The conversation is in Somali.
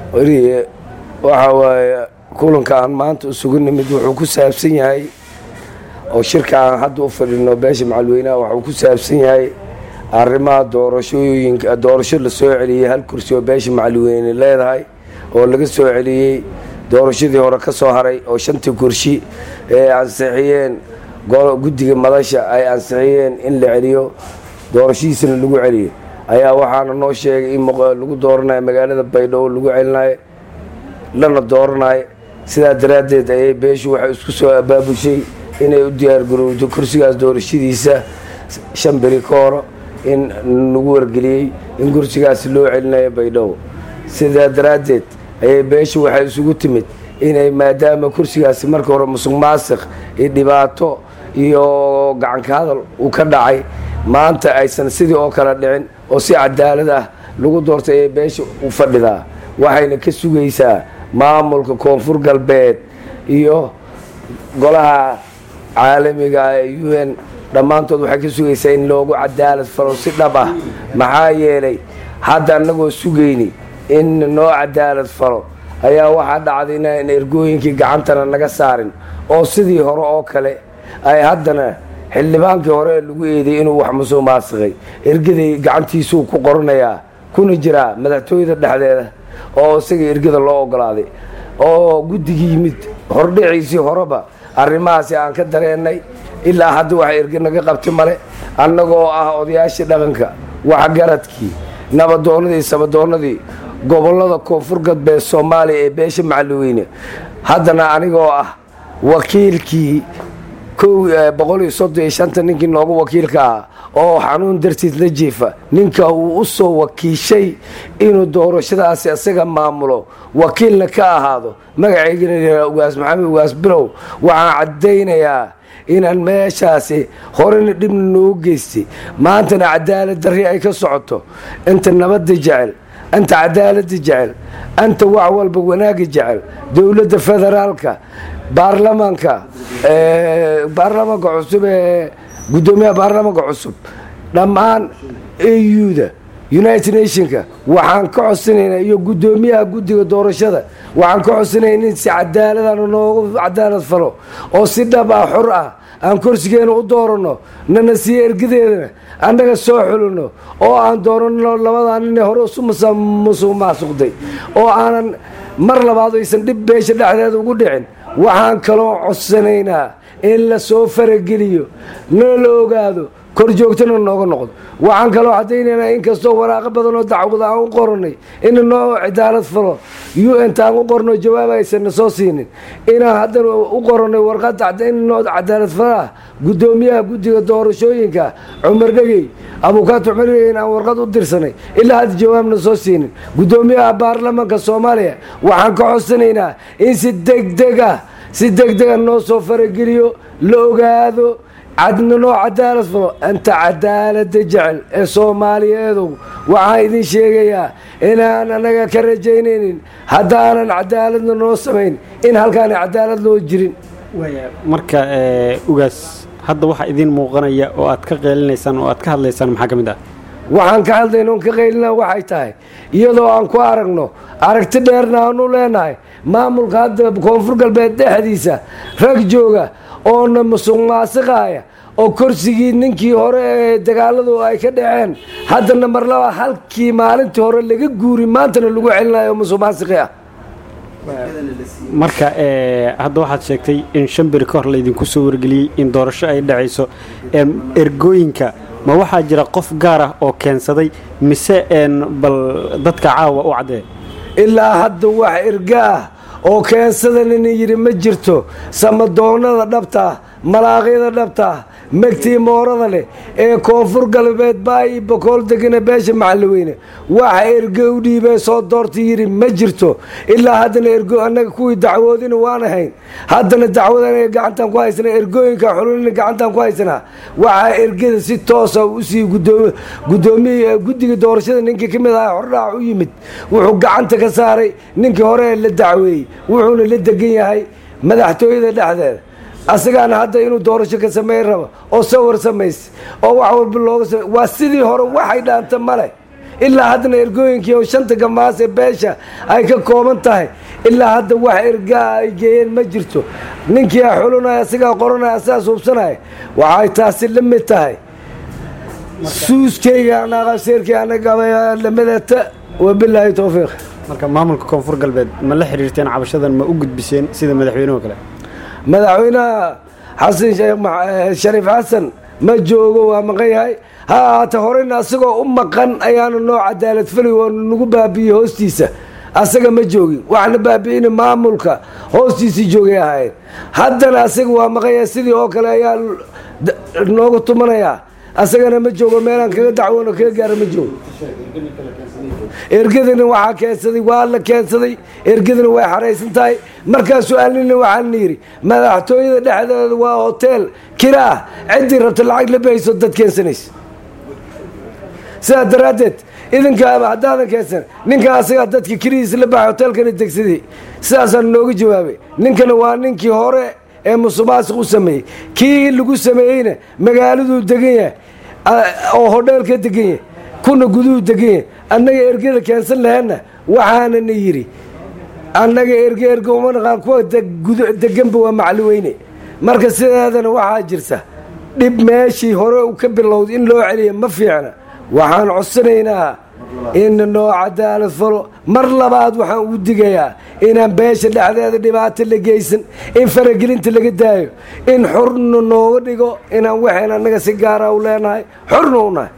weliye waxa waaye kulanka aan maanta isugu nimid wuxuu ku saabsan yahay oo shirka aan hadda u fadhino beesha macalweynaha waxuu ku saabsan yahay arrimaha doorashooyinka doorasho la soo celiyey hal kursi oo beesha macalweyne leedahay oo laga soo celiyey doorashadii hore ka soo haray oo shantii kursi ee ansixiyeen guddiga madasha ay ansixiyeen in la celiyo doorashadiisana lagu celiyo ayaa waxaana noo sheegay in lagu dooranayo magaalada baydhabo lagu celinayo lana dooranayo sidaa daraaddeed ayay beeshu waxay isku soo abaabushay inay u diyaargarowdo kursigaas doorashadiisa shan beri ka horo in lagu wargeliyey in kursigaasi loo celinayo baydhabo sidaa daraaddeed ayay beeshu waxay isugu timid inay maadaama kursigaasi marka hore musuq maasiq iyo dhibaato iyo gacanka hadal uu ka dhacay maanta aysan sidii oo kale dhicin oo si cadaalad ah lagu doortay ayay beesha u fadhidaa waxayna ka sugaysaa maamulka koonfur galbeed iyo golaha caalamiga ee u n dhammaantood waxay ka sugaysaa in loogu cadaalad falo si dhab ah maxaa yeelay hadda annagoo sugayni in noo cadaalad falo ayaa waxaa dhacday inaan ergooyinkii gacantana naga saarin oo sidii hore oo kale ay haddana xildhibaankii hore ee lagu eeday inuu wax musuq maasiqay ergaday gacantiisuu ku qoranayaa kuna jiraa madaxtooyada dhexdeeda oo isaga ergada loo ogolaaday oo guddigii yimid hordhiciisii horeba arrimahaasi aan ka dareennay ilaa hadda waxa erge naga qabti male annagoo ah odayaashii dhaqanka waxgaradkii nabadoonnadii sabadoonnadii gobollada koonfur galbeed soomaaliya ee beesha macalweyne haddana anigoo ah wakiilkii boqol iyo soddon iyo shanta ninkii noogu wakiilka ah oo xanuun dartiis la jiifa ninka uu u soo wakiishay inuu doorashadaasi isaga maamulo wakiilna ka ahaado magaceygana yihahda ugaas maxamed ugaas bilow waxaan caddaynayaa inaan meeshaasi horena dhibna noogu geystay maantana cadaalad darri ay ka socoto inta nabadda jecel anta cadaaladda jecel anta wax walba wanaagga jecel dowladda federaalka baarlamaanka baarlamaanka cusub ee guddoomiyaha baarlamaanka cusub dhammaan auda united nationka waxaan ka codsanaynaa iyo guddoomiyaha guddiga doorashada waxaan ka codsanayna in si cadaaladana noogu cadaalad falo oo si dhab ah xor ah aan korsigeena u dooranno nana siiyo ergadeedana annaga soo xulino oo aan dooranno labadaa nin hore isu musuq maasuqday oo aanan mar labaad aysan dhib beesha dhexdeeda ugu dhicin waxaan kaloo codsanaynaa in la soo farageliyo nana la ogaado kor joogtana nooga noqdo waxaan kaloo caddaynaynaa inkastoo waraaqo badan oo dacwada aan u qoranay ina noo cadaalad falo u n taan u qorno jawaab aysanna soo siinin inaan haddana u qoranay warqad in noo cadaalad falaa guddoomiyaha guddiga doorashooyinka cumar dhegey abukaat cumar dhegey aan warqad u dirsanay ilaa hadda jawaabna soo siinin guddoomiyaha baarlamaanka soomaaliya waxaan ka codsanaynaa in si degdeg ah si degdega noo soo farageliyo la ogaado cadna noo cadaalad falo anta cadaalada jecel ee soomaaliyeedow waxaan idin sheegayaa inaan anaga ka rajaynaynin haddaanan cadaaladna noo samayn in halkaana cadaalad loo jirin marka ugaas hadda waxaa idiin muuqanaya oo aad ka qeelinaysaan oo aad ka hadlaysaan maxaa ka mid ah waxaan ka hadlayna on ka qaylina waxay tahay iyadoo aan ku aragno aragti dheerna aanu leenahay maamulka hadda koonfur galbeed dhexdiisa rag jooga oona musuq maasiqaaya oo korsigii ninkii hore ee dagaaladu ay ka dhaceen haddana mar laba halkii maalintii hore laga guuri maantana lagu celinayo musuq maasiqi ah marka hadda waxaad sheegtay in shan beri ka hor laydinku soo wargeliyey in doorasho ay dhacayso ergooyinka ma waxaa jira qof gaar ah oo keensaday mise bal dadka caawa u caddee ilaa hadda wax erga ah oo keensadanina yidhi ma jirto samadoonnada dhabtaa malaaqyada dhabtaa megtii moorada leh ee koonfur galbeed baayi bokool degana beesha macalweyne waxa ergo u dhiibee soo doorta yidhi ma jirto ilaa haddana ergo annaga kuwii dacwoodina waan ahayn haddana dacwadan gacantaan ku haysanaa ergooyinka xulunina gacantaan ku haysanaa waxaa ergada si toosa usii gudoomiy guddiga doorashada ninkii ka mid aha hordhaac u yimid wuxuu gacanta ka saaray ninkii hore la dacweeyey wuxuuna la degan yahay madaxtooyada dhexdeeda asagaana hadda inuu doorasho ka sameyn rabo oo sawir samaysa oo wax walba looga samey waa sidii hore waxay dhaanta male ilaa haddana ergooyinkii oo shanta gamaas ee beesha ay ka kooban tahay ilaa hadda wax ergaa ay geeyeen ma jirto ninkii a xulinaya asigaa qoranaya asigaas hubsanaya waxay taasi la mid tahay suuskayga anaqaseerkii anagabalamidata wabilaahi towfiiq marka maamulka koonfur galbeed ma la xiriirteen cabashadan ma u gudbiseen sida madaxweynuhu kale madaxweynaha xasan shariif xasan ma joogo waa maqan yahay ha ahaate horeyna asagoo u maqan ayaana noo cadaalad fali oo nagu baabi'iyey hoostiisa asaga ma joogin waxna baabi'ina maamulka hoostiisii joogay ahaayeen haddana asaga waa maqan yahay sidii oo kale ayaa nooga tumanayaa asagana ma joogo meelaan kaga dacwoon kaga gaara ma joogo ergadana waxaa keensaday waa la keensaday ergadana way xaraysan tahay markaa su-aalnina waxaana yidhi madaxtooyada dhexdeeda waa hoteel kira ah ciddii rabta lacag la bahayso dad keensanaysa sidaa daraaddeed idinkaaba haddaadan keensan ninkan asagaa dadka kirihiisa la baxay hoteelkana degsaday sidaasaan nooga jawaabay ninkana waa ninkii hore ee musuqmaasuq u sameeyey kii lagu sameeyeyna magaaladuu degan yahay oo hodheelka degan yahay kuna guduhu degan yahay annaga ergada keensan laheenna waxaanana yidhi annaga erge erge uma naqaan kuwa deganba waa macli weyne marka sideedana waxaa jirta dhib meeshii hore u ka bilowday in loo celiya ma fiicna waxaan codsanaynaa in noo cadaalad falo mar labaad waxaan ugu digayaa inaan beesha dhexdeeda dhibaato la geysan in faragelinta laga daayo in xurna nooga dhigo inaan waxayn annaga si gaara u leenahay xurna u nahay